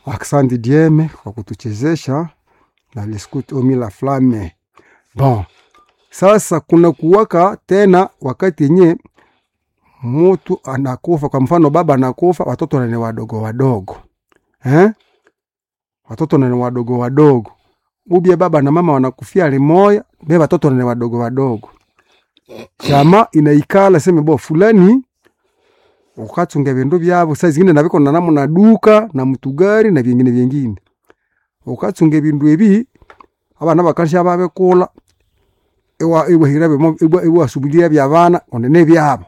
Asante Dieme kwa kutuchezesha na Lescut Omi la Flamme. Bon, sasa kuna kuwaka tena wakati yenye mutu anakufa, kwa mfano baba anakufa, watoto nani wadogo wadogo eh? Watoto nani wadogo wadogo, ubie baba na mama wanakufia limoya, be watoto nani wadogo wadogo, chama inaikala seme bo fulani ukachunga vindu vyavo saa zingine naviko na namu na duka na mtugari na vyengine vyengine ukachunga vindu evi abana bakasha babekula iwa iwahira bimo iwa iwasubiria vya bana onene vyabo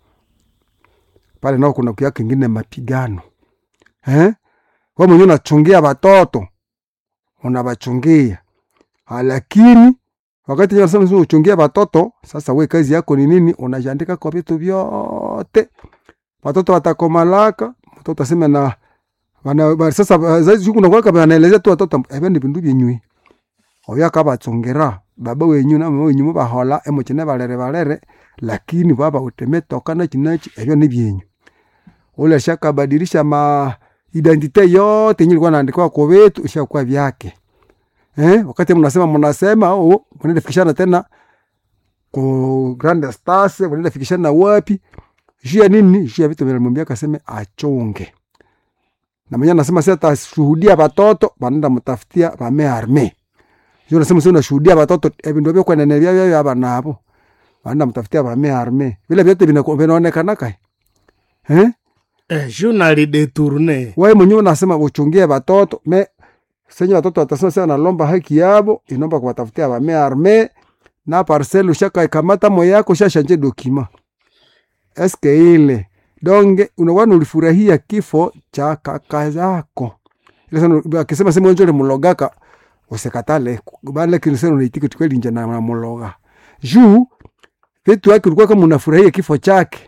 pale nao kuna kuya kingine mapigano eh wewe mwenyewe unachungia watoto unawachungia lakini wakati unasema sio uchungia watoto sasa we kazi yako ni nini unajiandika kwa vitu vyote watoto watakomalaka mtoto aseme na wana, ba- sasa zaidi siku nakwaka banaelezea tu watoto ebe ni bindu byenywi oyo akabachongera baba wenyu na mama wenyu mubahola emuchine balere balere lakini baba utemetoka nachi nachi ebyo ni byenyu ule shakabadilisha ma identite yote yenye ilikuwa naandikwa kwa wetu ishakuwa vyake eh wakati mnasema mnasema oh mnaenda fikishana tena ku Grand Stars mnaenda fikishana wapi juu ya nini juu ya vitu vinamwambia kaseme achunge na mwenye anasema sasa atashuhudia watoto wanaenda mtafutia wame arme juu anasema sasa unashuhudia watoto ebindu byo kwenene bya bya aba nabo wanaenda mtafutia wame arme vile vyote vinako- vinaonekana kai eh Eh, journal detourne. wewe mwenyewe unasema uchungie watoto me senye watoto watasema sasa nalomba haki yabo inomba kuwatafutia wame arme na parcel ushaka ikamata moyo yako shashanje dokima eske ile donge unawana ulifurahia kifo cha kaka yako ile sana akisema sema njole mulogaka usikatale bale kinisema unaitiki tukweli nje na na muloga juu vitu yake ulikuwa kama unafurahia kifo chake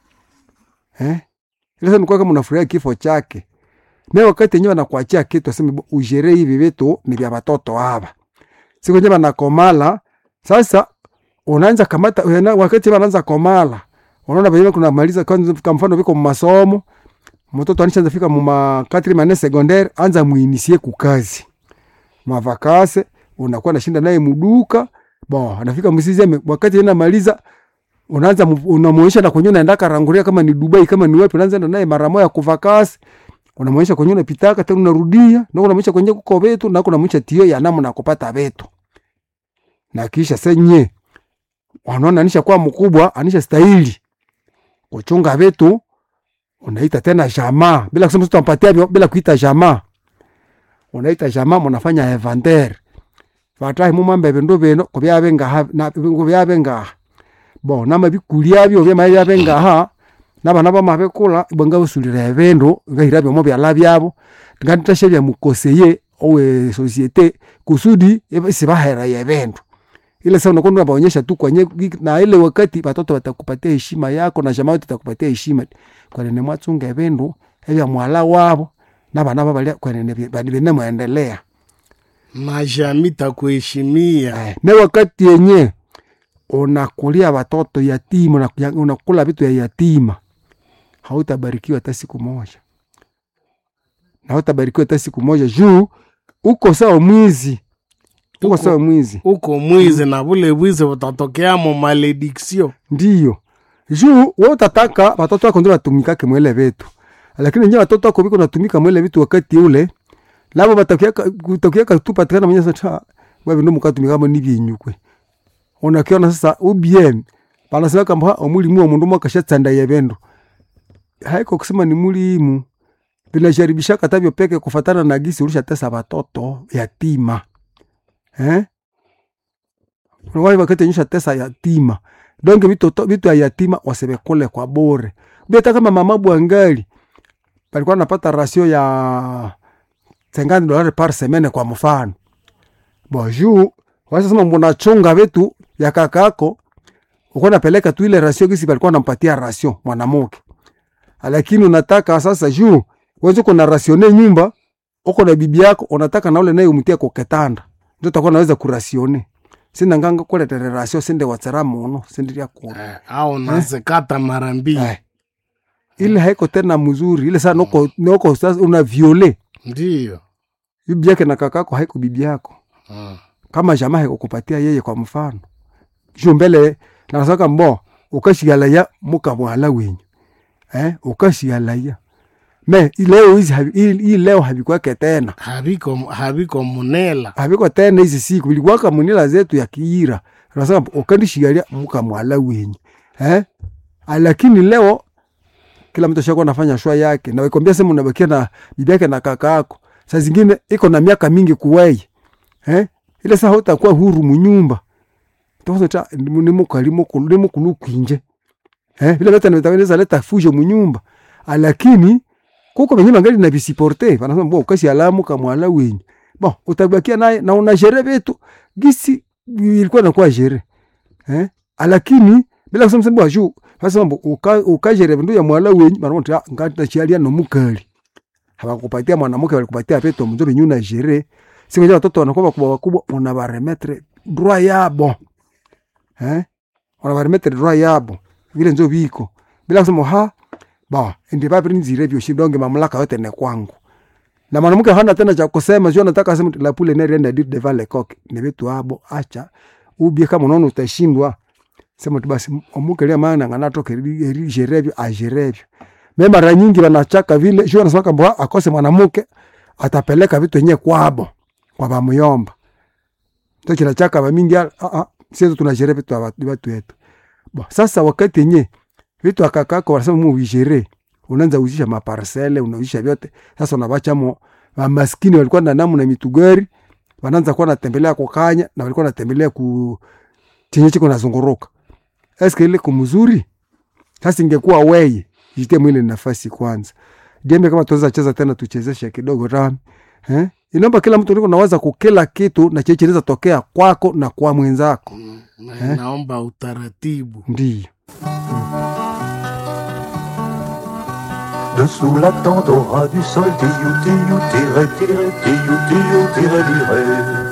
eh ile sana ulikuwa kama unafurahia kifo chake me wakati yenyewe anakuachia kitu aseme bo, ujere hivi vitu ni vya watoto hapa siku yenyewe anakomala sasa unaanza kamata una- wakati wanaanza komala unaona venyewe kuna maliza kwanza kwa mfano viko masomo mtoto anishaanza fika muma katri mane secondaire anza muinisie kukazi mavakase unakuwa nashinda naye muduka bon anafika msizi wakati yeye anamaliza unaanza mu- unamuonyesha na kwenye unaenda karanguria kama ni Dubai kama ni wapi unaanza enda naye mara moja kuvakasi unamuonyesha kwenye unapitaka tena unarudia na unamuonyesha kwenye kuko vetu na unamuonyesha tio ya namna kupata vetu na kisha senye wanaona anisha kuwa mkubwa anisha stahili kuchunga vetu unaita tena jamaa bila kusema tutampatia vyo- bila kuita jamaa unaita jamaa mnafanya inventaire vatahi mumambe bindu bino kubyabe ngaha na kubyabe ngaha bo nama bikulia byo byama byabe ngaha nabana bamabekula ibanga busulira ebindu ngahira byomo byala byabo ngantashe bya mukoseye owe societe kusudi sibahera ebindu ile sasa unakuwa unabaonyesha tu kwenye na ile wakati watoto watakupatia heshima yako na jamaa yote itakupatia heshima kwenene mwachunga ebindu ebya mwala wabo nabana babalia kwenene bine mwendelea na jamii takuheshimia. Eh, ne wakati yenye unakulia watoto yatima unakuya- unakula vitu ya yatima hautabarikiwa hata siku moja na hautabarikiwa hata siku moja juu uko sawa mwizi uko Uko- sawa mwizi Uko mwizi na bule bwizi butatokea mo malediction. ndiyo juu we utataka watoto wako ndio watumikake mwele vitu lakini nye watoto wako viko natumika mwele vitu wakati ule labo batakiaka tu patikana mwenye sasa wewe ndo mukatumikamo ni byenyukwe unakiona sasa ubiem banasema kamba omulimu wa mundu mwakashatsanda yebendo haiko kusema ni mulimu vinasharibisha katavyo peke kufatana na gisi ulishatesa watoto yatima eh wale wakati nyesha tesa yatima donge vitu vitu ya yatima wasebekule kwa bure beta kama mama bwangali palikuwa napata rasio ya 50 dolari par semaine kwa mfano bonjour wasema mnachunga vitu ya kakako uko napeleka tu ile rasio gisi palikuwa nampatia rasio mwanamke lakini unataka sasa juu wewe uko na rasione nyumba uko na bibi yako unataka na ule naye umtie kwa kitanda ndio utakuwa naweza kurasione sina nganga kuletere rasio sinde watsara muno sinde lya kuna Eh, au nazikata mara mbili. eh. ile haiko tena mzuri ile saa noko noko sasa una viole ndiyo bibi yake na kakako haiko bibi yako Ah. kama jamaa haikukupatia yeye kwa mfano kisho mbele nasaka mbo ukashigalaya mukamwala wenyu eh ukashigalaya me leo hizi habi- hii hii leo habikwake tena habiko habiko munela haviko tena hizi siku vilikuwaka munila zetu ya kiira nasema ukandishigalia mukamwala wenyu eh Ah, lakini leo kila mtu ashakuwa anafanya shwa yake na wekwambia sema unabakia na bibi yake na kaka yako saa zingine iko na miaka mingi kuwei eh ile saa utakuwa huru munyumba tosota nimukalimukulukwiinje eh vile vyote nitaweneza leta fujo munyumba Ah, lakini kuko venye mangali na visiporte vanasema bo ukasi alamu kamwala wenyu bon utabakia naye na una jere vitu gisi ilikuwa nakuwa jere eh lakini bila kusema sema juu sasa mbo uka ukajere vindu ya mwala wenyu bana mtu ngata chialia no mukali hawakupatia mwanamke walikupatia peto mzuri nyuna jere siku watoto wanakuwa wakubwa wakubwa unabaremetre droit yabo eh unabaremetre droit yabo vile nzo biko bila kusema ha ba ndi papi nzire vyo shidonge mamlaka yote ni kwangu na mwanamke hana tena cha kusema sio nataka aseme la pule ne renda dir devant le coq ni vitu abo acha ubie kama unaona utashindwa sema tu basi omuke lia maana ngana toke eri jerevyo a jerevyo me mara nyingi wanachaka vile sio anasema kwamba akose mwanamke atapeleka vitu yenyewe kwabo kwa bamuyomba ndio kinachaka ba mingi a a sisi tunajere vitu wa watu wetu bo sasa wakati yenyewe vitu akakako wanasema mu ujere unaanza uzisha maparsele unauzisha vyote sasa unabacha mo maskini walikuwa na namu na mitugari wanaanza kuwa natembelea kwa kanya na walikuwa natembelea ku chenye chiko nazunguruka eske ile kumzuri sasa ingekuwa weye jite mwile nafasi kwanza jembe kama tuweza cheza tena tuchezeshe kidogo rami eh inaomba kila mtu niko nawaza kukila kitu na cheche inaweza tokea kwako na kwa mwenzako na, naomba utaratibu ndio Dessous la tente au ras du sol, tiyou, tiyou, tiré, tiré, tiyou, tiyou, tiré, liré.